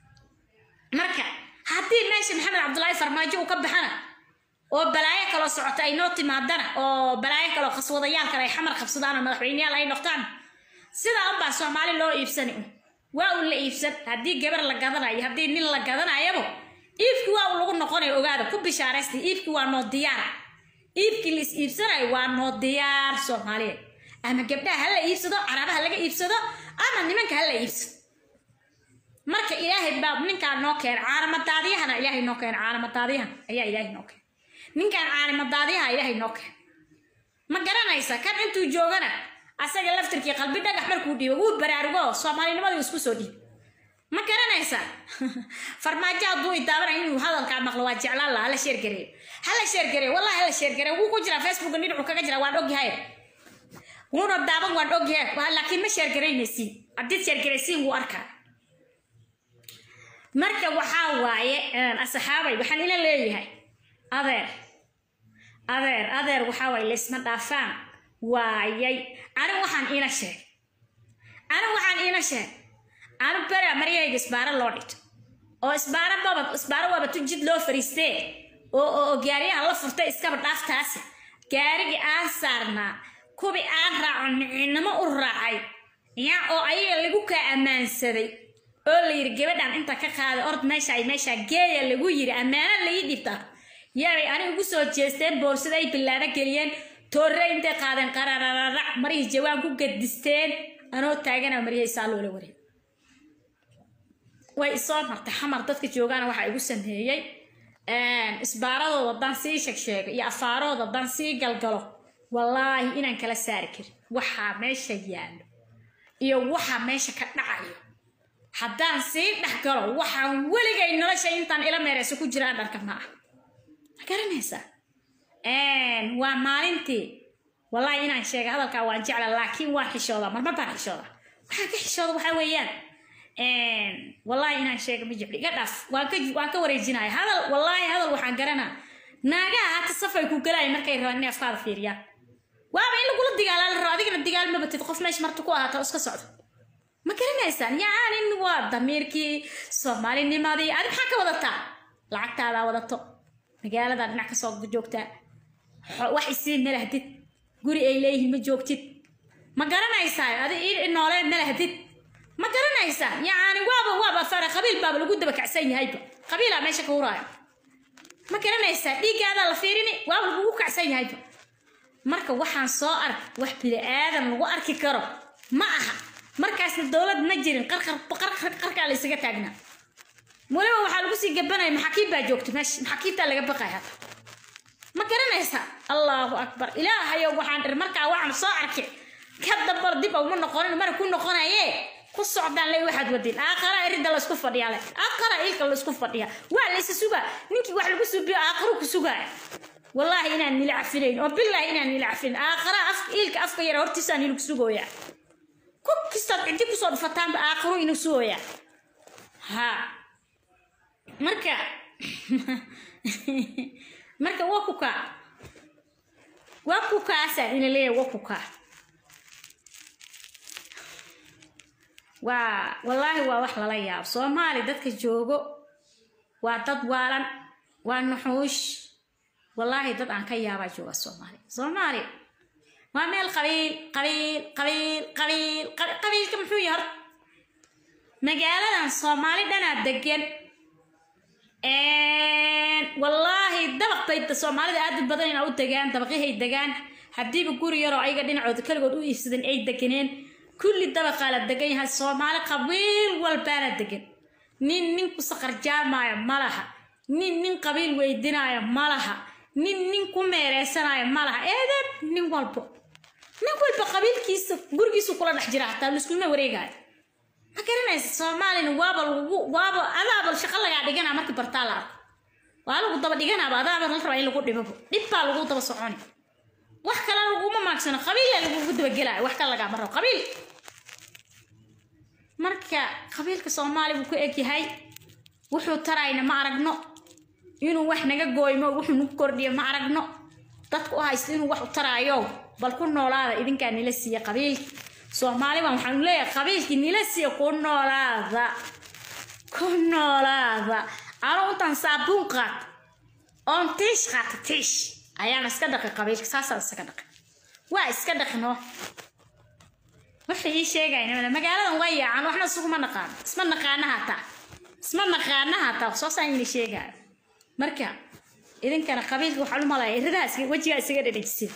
S1: marka haddii meesha maxamed cabdullaahi farmaajo uu ka baxana oo balaayo kaloo socota ay noo timaadana oo balaayo kaloo qaswadayaal kale ay xamar qabsadaan oo madaxweyneyaal ay noqdaan sidaa unbaa soomaali loo iibsani un waa un la iibsan haddii gabar la gadanayo haddii nin la gadanayabo iibkii waa un lagu noqonayo ogaada ku bishaaraystay iibkii waa noo diyaar iibkii la is iibsanayo waa noo diyaar soomaaliyeed ama gabdhaha ha la iibsado carabaha laga iibsado ama nimanka ha la iibsado marka ilaahay baa ninkaan noo keenay caalamadaadiyahana ilaahay noo keenay caalamadaadiyahan ayaa ilaahay noo keenay ninkaan caalamadaadiyaha ilaahay noo keenay ma garanaysa kan intuu joogana asaga laftirkii qalbi dhagax markuu dhiibo wuu baraarugo soomaalinimadii isku soo dhiib ma garanaysa farmaajo hadduu idaabanay inuu hadalkaa maqlo waa jeclaan laha hala sheergareeyo hala sheergareeyo wallahi hala sheergareeyo wuu ku jiraa facebooka dhinacu kaga jira waan ogyahay wuuna daaban waan ogyahay laakiin ma sheergaraynaysiin haddiid sheergaraysiin wuu arkaa marka waxaa waaye asxaabay waxaan ila leeyahay adeer adeer adeer waxaa waaye laysma dhaafaan waayay anigu waxaan iina sheeg anigu waxaan iina sheeg anigu bera maryahayga isbaaro loo dhigto oo isbaaro baba isbaaro waaba tu jid loo fariistee oo oo gaariyaha la furtay iskaba dhaaftaasi gaarigii aan saarnaa kubi aan raacon miciinimo u raacay yaa oo ayaga lagu kaa ammaansaday oo la yidhi gabadhan inta ka qaaday ord meesha ay meesha geeya lagu yidhi ammaano laii dhibta yaabay ani ugu soo jeesteen boorsada ay bilaano geliyeen toorre intay qaadeen qararararac marihii jawaan ku gadisteen anoo taagana maryahay saa loola wareeg way isoo martay xamar dadka joogaana waxaa igu sameeyey isbaaradooda dan sii sheegsheego iyo afaarooda dan sii galgalo wallaahi inaan kala saari karin waxaa meesha yaallo iyo waxaa meesha ka dhacayo haddaan sii dhex galo waxaan weligay nolosha intaan ila meereyso ku jiraan dharka ma ah ma garanaysaa waa maalintii wallaahi inaan sheegay hadalkaa waan jecla laakiin waan xishoodaa marmar baan xishoodaa waxaan ka xishooda waxaa weeyaan wallaahi inaan sheega ma jecli iga dhaaf waan ka waan ka wareejinaya hadal wallaahi hadal waxaan garanaa naagaha hata safay ku galaya markay rabaan inay afkaada fiiriyaan waaba in lagula digaalaa la rabo adigana digaal ma batid qof meesha marta ku ahaata iska socdo ma garanaysaan yaanin waa damiirkii soomaalinimadii adi maxaa ka wadataa lacagtaadaa wadato magaaladaa dhinac kasoo joogtaa wax isii malahdid guri ay leeyihiin ma joogtid ma garanaysaa adi noolee malahdid ma garanaysaa yacani waaba waaba fara qabiil baaba lagu daba kacsan yahayba qabiilaa meesha ka huraayo ma garanaysaa dhiiggaadaa la fiirini waaba lagugu kacsan yahayba marka waxaan soo ark wax bini-aadan lagu arki karo ma aha markaasna dowlad ma jirin qarqarqarqarkaa la isaga taagnaa weliba waxaa lagu sii gabanaya maxaakiib baa joogta meesha maxaakiibtaa laga baqaya hata ma garanaysaa allahu akbar ilaahayow waxaan dhir markaa waxaan soo arkay ka dambar dib uma noqonin mana ku noqonaye ku socdaan le waxaad wadin aaqara erida laysku fadhiyaa le aaqara ilka laysku fadhiyaa waa laysa sugaa ninkii wax lagu subiyo aaqaru ku sugaaya wallaahi inaan nila cafinayn oo bilaahi inaan nila cafinayn aaqara af ilka afka yara hortiisaan nilagu sugooyaa ku kistaad ciddi kusoo dhufataanba aaqaru inuu sugooyaa ha marka marka waa ku kaa waa ku kaasaan ina leeyahay waa ku kaa waa wallaahi waa wax lala yaabo soomaali dadka joogo waa dad waalan waa nuxuush wallaahi dad aan ka yaabaa jooga soomaali soomaali waa meel qabiil qabiil qabiil qabiil qabiilka muxuu yahay horta magaaladan soomaali dhanaa degan wallaahi dabaq bay soomaalida aad u badan inaa u degaan dabaqyahay degaan haddiiba guri yaroo ayaga dhinacooda kaligood u iibsadeen ay deganeen kulli dabaqaa la degan yahay soomaali qabiil walbaana degan nin nin ku saqarjaamaayo ma laha nin nin qabiil weydinaayo ma laha nin nin ku meereysanaayo ma laha eedeen nin walbo nin walba qabiilkiisa gurigiisu kula dhex jira hataa laiskuma wareegaayo ma garanaysa soomaalina waaba lagu waaba adaaba shaqo lagaa dhiganaa markii bartaa la arko waa lagu daba dhiganaaba adaaba la rabaa in lagu dhibabo dhib baa lagu daba soconi wax kale laguma maagsano qabiila lagugu dabagelaayo wax kale lagaama rabo qabiil marka qabiilka soomaali buu ku egyahay wuxuu tarayna ma aragno inuu wax naga gooymo wuxuu nagu kordhiyo ma aragno dadku u haysto inuu wax u taraayo bal ku noolaada idinkaa nila siiya qabiilki soomaaliban waxaanu leeyahay qabiilkii nila siiya ku noolaada ku noolaada anuu intaan saabuun qaat oon tiish qaata tiish ayaan iska dhaqi qabiilka saasaan iskaga dhaqi waa iska dhaqino waxay ii sheegayna magaaladan waa yaacan waxna isuguma naqaano isma naqaana hataa isma naqaana hataa soosaan ina sheegaayo marka idinkana qabiilka waxaan u malaya iradaas wejigaa isaga dhadhejisida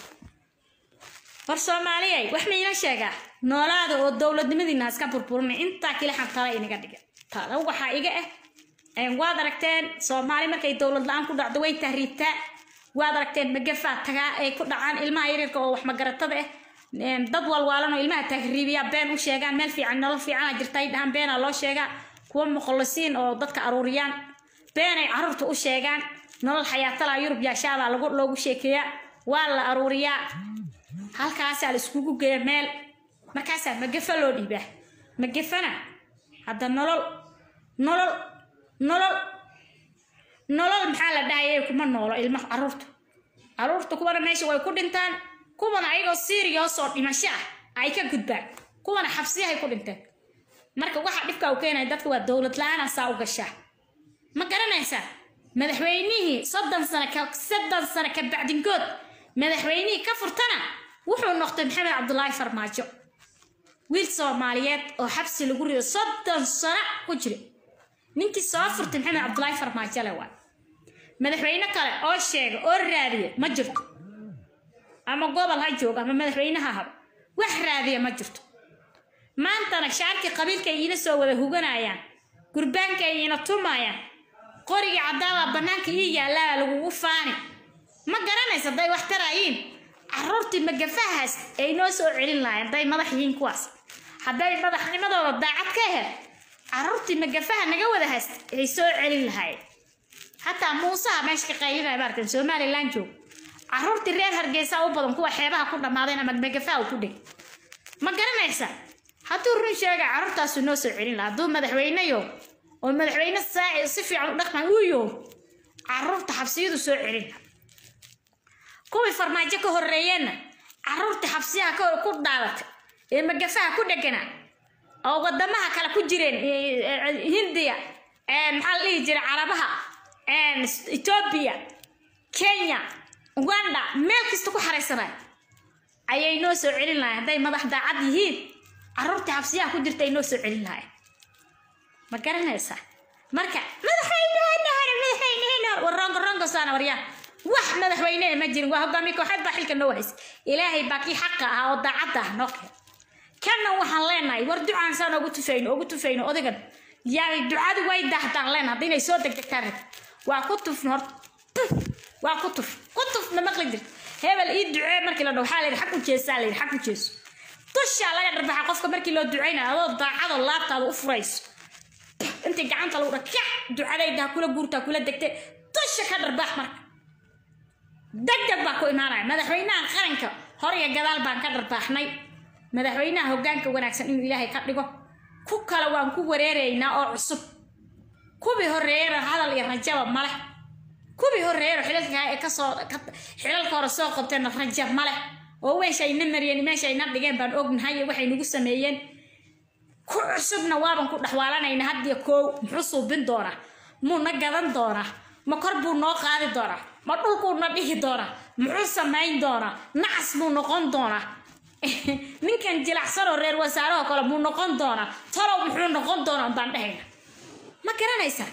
S1: war soomaaliyay wax ma ina sheegaa noolaada oo dowladnimadiina iska burburinay intaa kilixan tala inaga dhiga tala waxaa iga ah waad aragteen soomaali markay dowlad la-aan ku dhacdo way tahriibtaa waad aragteen magafaa tagaa ay ku dhacaan ilmaha yaryarka oo wax magaratada ah dad walwaalan oo ilmaha tahriibiya been u sheegaan meel fiican nolol fiicana jirta ay dhahaan beenaa loo sheegaa kuwa muqallisiin oo dadka aruuriyaan beenay carruurta u sheegaan nolol xayaatala yurub yaashaabaa lagu loogu sheekeeyaa waa la aruuriyaa halkaasaa la iskugu geeya meel markaasaa magafa loo dhiibaa magafana hadda nolol nolol nolol nolol maxaa la dhahayay kuma noolo ilmaha carruurta carruurta kuwana meesha way ku dhintaan kuwana ayagoo siiriyoosoo dhimasho ah ay ka gudbaan kuwana xabsiyahay ku dhinteen marka waxa dhibka u keenaya dadka waa dowlad la-aan saa u gashaa ma garanaysaa madaxweynihii soddon sano ka soddon sano ka bacdinkood madaxweynihii ka furtana wuxuu noqday maxamed cabdulaahi farmaajo wiil soomaaliyeed oo xabsi lagu rido soddon sano ku jira ninkii soo furtay maxamed cabdulaahi farmaajo le waay madaxweyne kale oo sheega oo raadiya ma jirto ama gobol ha joogo ama madaxweyneha haba wax raadiya ma jirto maantana shaarkii qabiilkay iina soo wada huganayaan gurbaankay iina tumayaan qorigii caddaabaa bannaanka ii yaallaa lagugu faani ma garanaysa hadday wax taraayiin carruurtii magafahaas ay noo soo celin lahayen hadday madax yihiin kuwaas hadday madaxnimadooda daacad ka aheyd carruurtii magafaha naga wada haysta ay soo celin lahayen xataa muusaha meesha ka qaylinaya maarkan somalilan joog carruurtii reer hargeysa u badan kuwa xeebaha ku dhammaadeen ama magafaha u ku dheg ma garanaysa hadduu run sheega carruurtaasu noo soo celin lahaa hadduu madaxweyneyo oo madaxweyne saaci si fiican u dhaqma uu yo carruurta xabsiyadu soo celin lahaa kuwii farmaajo ka horreeyeenna carruurtii xabsiyaha ku dhaadatay ee magafaha ku dhegana oo wadamaha kale ku jireen hindiya maxaa la dhihi jiray carabaha etoobiya kenya uganda meel kasta ku xaraysanay ayay noo soo celin lahayn hadday madax daacad yihiin carruurtii xabsiyaha ku jirta ay noo soo celin lahayn ma garanaysaa marka madaxweynehena hore madaxweynehena hore war rongo rongo saana haystaan waryaa wax madaxweyne ma jirin waa hogaamiye kooxeed baa xilka noo haysa ilaahay baa kii xaqa ah oo daacadda ah noo keen kanna waxaan leenahay war ducaan saan ugu tufayno ugu tufayno odagan yaay ducadu way daahdaan leenahay hadda inay soo degdegtaan rabto waa ku tufn hor tuf waa ku tuf ku tuf ma maqli jirto hebel ii ducee markii la dhaho waxaa la yidhi xag u jeesaa la yidhi xag u jeeso dushaa laga dharbaxa qofka markii loo ducaynayo adoo daacado laabtaada u furayso intii gacanta lagu dha kac ducadayda ha kula guurta ha kula degte dusha ka dharbaax marka degdeg baa ku imaanaya madaxweynaha qaranka hor iyo gadaal baan ka dharbaaxnay madaxweynaha hoggaanka wanaagsan inuu ilaahay ka dhigo ku kale waan ku wareeraynaa oo cusub kuwii horeeyana hadal iyo rajaba male kuwii horeeyana xilalka ee kasoo xilalka hore soo qabteena raja male oo meeshayna mariyeen meeshayna dhigeen baan ognahay iyo waxay nagu sameeyeen ku cusubna waaban ku dhexwaalanayna haddiyo koow muxuu suubin doonaa muu na gadan doonaa ma kor buu noo qaadi doonaa ma dhulkuu na dhihi doonaa muxuu samayn doonaa nacas buu noqon doonaa ninkan jilacsanoo reer wasaarahoo kale muu noqon doonaa talow muxuu noqon doonaa baan dhehayna ma garanaysaa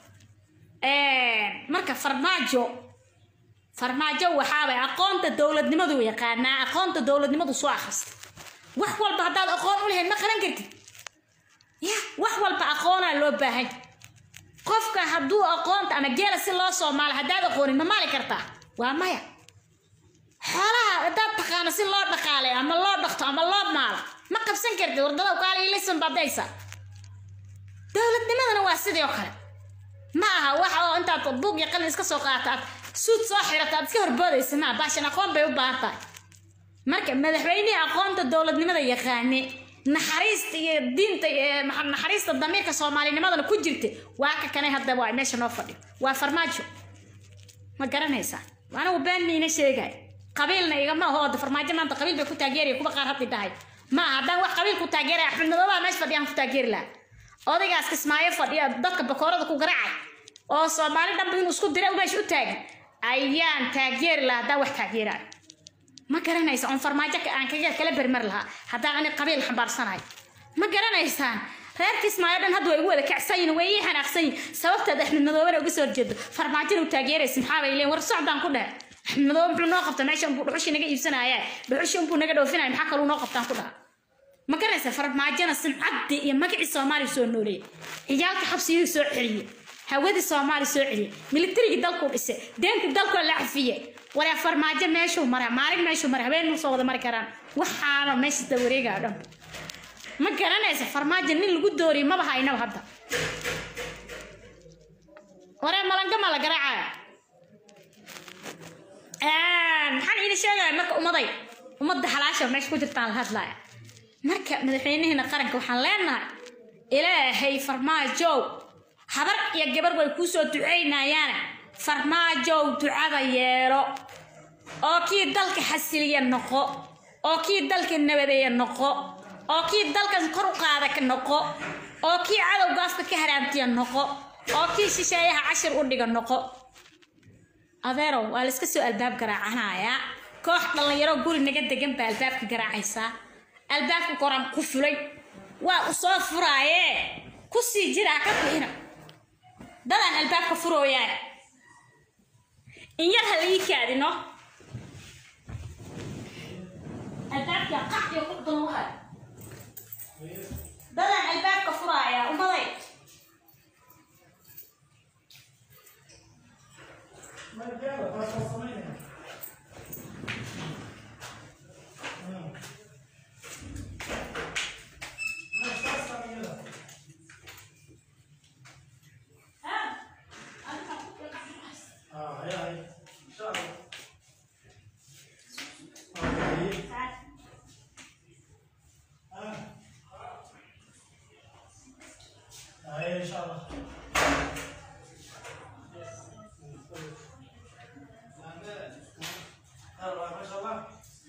S1: marka farmaajo farmaajo waxaabay aqoonta dowladnimadu yaqaanaa aqoonta dowladnimadu soo akhrista wax walba haddaad aqoon u lahayd ma qaran kartid ya wax walba aqoonaa loo baahan qofka hadduu aqoonta ama geela si loo soo maalo haddaad aqoonin ma maali kartaa waa maya xoolaha haddaad taqaano si loo dhaqaalay ama loo dhaqto ama loo maalo ma qabsan kartid wardada kaaliilisan badaysa dowladnimadana waa sidii oo kale ma aha wax oo intaad buug iyo qalin iska soo qaata aad suud soo xirata aad iska horboodaysa maa baashan aqoon bay u baahan tahay marka madaxweynihii aqoonta dowladnimada yaqaane naxariista iyo diinta naxariista damiirka soomaalinimadana ku jirta waa ka kanay hadda waa meesha noo fadhiyo waa farmaajo ma garanaysaa anigu been miina sheegay qabiilna igama aho oda farmaajo maanta qabiil bay ku taageeraya kuwa qaar haddi dhahay ma aha haddaan wax qabiil ku taageeraya axmed madoobaha meesha fadhiyaan ku taageeri lahaa odaygaas kismaayo fadhiya dadka bakoorada ku garaacay oo soomaali dhanba inuu isku dira meesha u taagan ayaan taageeri lahaa haddaan wax taageeraayo ma garanaysa on farmaajo aan kaga kala bermar lahaa haddaan ani qabiil xambaarsanahay ma garanaysaan reer kismaayo dhan hadda way igu wada kacsan yihin way ii xanaaqsan yihin sababteed axmed madoobena uga soo horjeedo farmaajona u taageeraysa maxaa bay leeyihin war socdaan ku dhaha axmed madoobe muxuu noo qabta meesha unbuu dhuxushii naga iibsanaya dhuxushii unbuu naga dhoofinaya maxaa kaluu noo qabtaan ku dhaha ma garanaysa farmaajona simcaddii iyo magacii soomaaliya soo nooleeyay ciyaalka xabsiyuu soo celiyey hawadii soomaaliya soo celiyey militarigii dalkuu dhisay deentii dalkoo la cafiyey waryaa farmaajo meeshuu mara maalin meeshuu mara habeen ma soo wada mari karaan waxaana meesha da wareegaya dhan ma garanaysa farmaajo nin lagu dooriyo maba haynaba hadda waree malanga ma la garaacaya maxaan iina sheegaya marka ummaday ummadda halaasha meesha ku jirtaan la hadlaya marka madaxweynaheena qaranka waxaan leenahay ilaahay farmaajow habar iyo gabar way kuu soo ducaynayaane farmaajow ducada yeelo oo kii dalka xasiliya noqo oo kii dalka nabadeeya noqo oo kii dalkan kor u qaada ka noqo oo kii cadowga afka ka haraamtiya noqo oo kii shisheeyaha cashir u dhiga noqo adeerow waa la iska soo albaab garaacanayaa koox dhallinyaro guri naga degan baa albaabka garaacaysaa albaabka koraan ku fulay waa u soo furaayee ku sii jiraa ka fiina dadaan albaabka furooyaa in yar ha laii kaadino albaabka qacdiyo ku dulwahay dadaan albaabka furaayaa umaday
S3: ان شاء الله ما شاء الله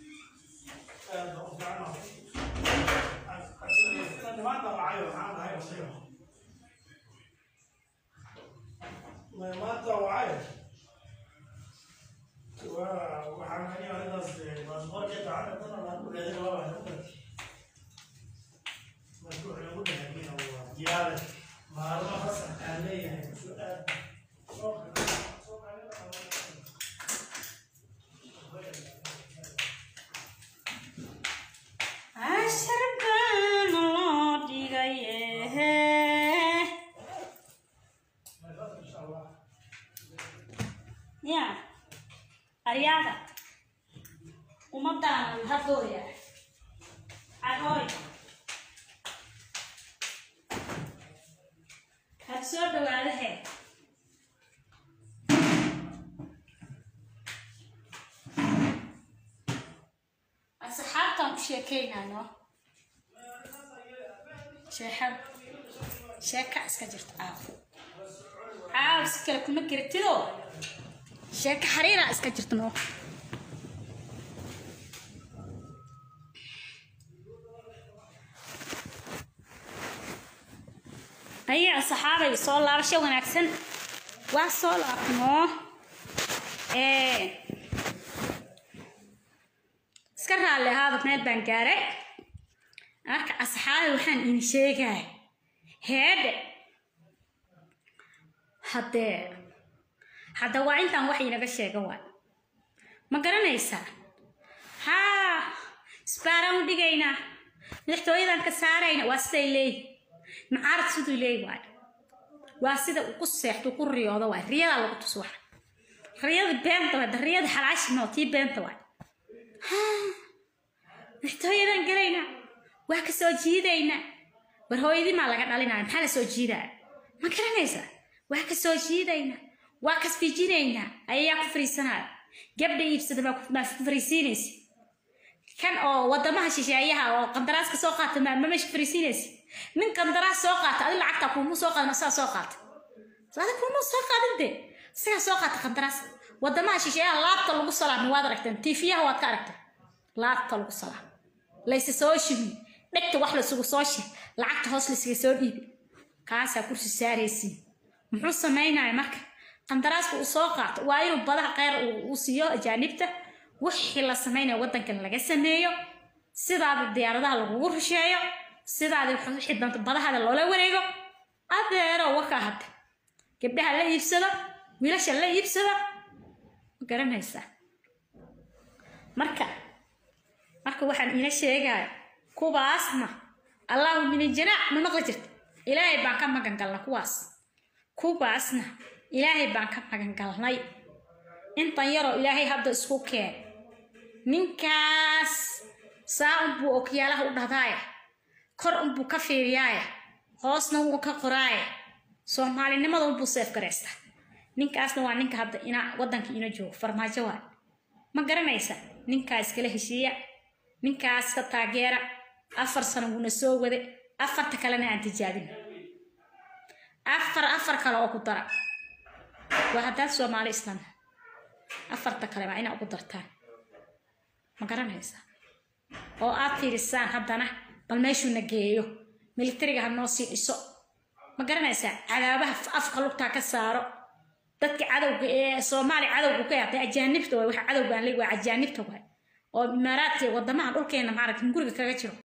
S3: ما طلع معانا هاي بصيره ما ما طلع وحنا هنا قصدي مصبر كده عندنا طلع نقول هذا ما بعرف مشروع يقول لك هو زياده ما هو خاصه عليه سؤال
S1: ya aryaada ummadaan hadooya cagooy had soo dhawaadahe asxaabtaan ku sheekeynayno sheexad sheeka iska jirta caaw caaw si kale kuma garatidoo sheeka xariiraa iska jirta noo ayaa saxaabay soo laabasho wanaagsan waa soo laabnoo iska raalli ahaada meel baan gaaray marka asxaabay waxaan idin sheegaya heedhe haddee hadda waa intaan wax inaga sheega waay ma garanaysaa haa isbaaraan u dhigaynaa madaxtooyadan ka saarayna waa siday leeyihin macaarad siduu leeyi waay waa sida uu ku seexdo ku riyoodo waay riyadaa lagu tus waxa riyada beenta waay riyada xalaashi noo tii beenta waay madaxtooyadan galaynaa waa ka soo jiidaynaa war hooyadii maa laga dhalinaya maxaa la soo jiidaya ma garanaysaa waa ka soo jiidaynaa waa kasfijinaynaa ayayaa ku fariisanaya gabdha iibsada maa ku fariisiinaysa kan oo wadamaha shisheeyaha oo qandaraas ka soo qaata ma meesha fariisiinaysa nin qandaraas soo qaata adi lacagta kuumu soo qaadin asagaa soo qaata adi kuumu soo qaadin de isagaa soo qaata qandaraas wadamaha shisheeyaha laabta lagu salaamay waad aragteen tiifiyaha waad ka aragteen laabta lagu salaam layse soo shibin dhegta wax laysugu soo shir lacagta hoos laysaga soo dhiibi kaasaa kursi saaraysiin muxuu samaynaya marka qandaraaska uu soo qaato waa inuu badaha qeyr uu siiyo ajaanibta wixii la samaynaya waddankan laga sameeyo sidaada diyaaradaha lagugu rusheeyo sidaada wixii danta badahada loola wareego adeero wakaa hadda gabdhaha la iibsado wiilasha la iibsado ma garanaysaa marka marka waxaan ina sheegaya kuwaasna allahu min janaac ma maqli jirta ilaahay baan ka magan galna kuwaas kuwaasna ilaahay baan ka magan galnay intan yaroo ilaahay hadda isku keen ninkaas saa unbuu okyaalaha u dhahdaaya kor unbuu ka fiiriyaaya hoosna wuu ka qoraaya soomaalinimada unbuu seef garaysta ninkaasna waa ninka hadda ina waddanka ina joogo farmaajo waay ma garanaysa ninkaa iskala heshiiya ninkaas ka taageera afar sano wuuna soo wade afarta kalena aan tijaabin afar afar kale oo ku dara waa haddaad soomaali islam afarta kale waa inaa ugu dartaan ma garanaysaa oo aad fiirisaan haddana bal meeshuuna geeyo militariga ha noo sii dhiso ma garanaysaa cadaabaha afka lugtaa ka saaro dadka cadowga ee soomaaliya cadowga ka yaatay ajaanibta waay waxa cadowga aan leey waa ajaanibta waay oo imaaraadka wadamaha dhulkeena maaragta guriga kaga jiro